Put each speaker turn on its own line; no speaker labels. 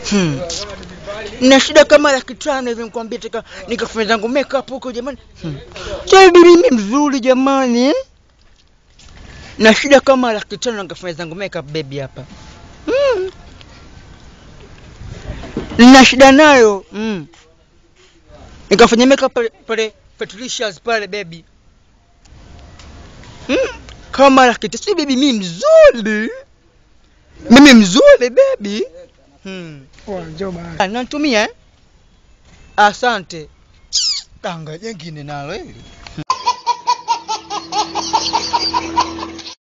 Hmm. Na shida kama laki tano hivi nikwambia tika nikafanya zangu makeup huko jamani. Hmm. Sasa bibi mimi mzuri jamani. eh? Na shida kama laki tano nikafanya zangu makeup baby hapa. Hmm. Nina shida nayo. Mm. Nikafanya makeup pale pale Patricia's pale baby. Mm. Kama laki tano. Si baby mimi mzuri. Mimi mzuri baby. Hmm.
Poa, njoo basi.
Ah, Natumia eh? Asante. Tanga jengine nalo hili.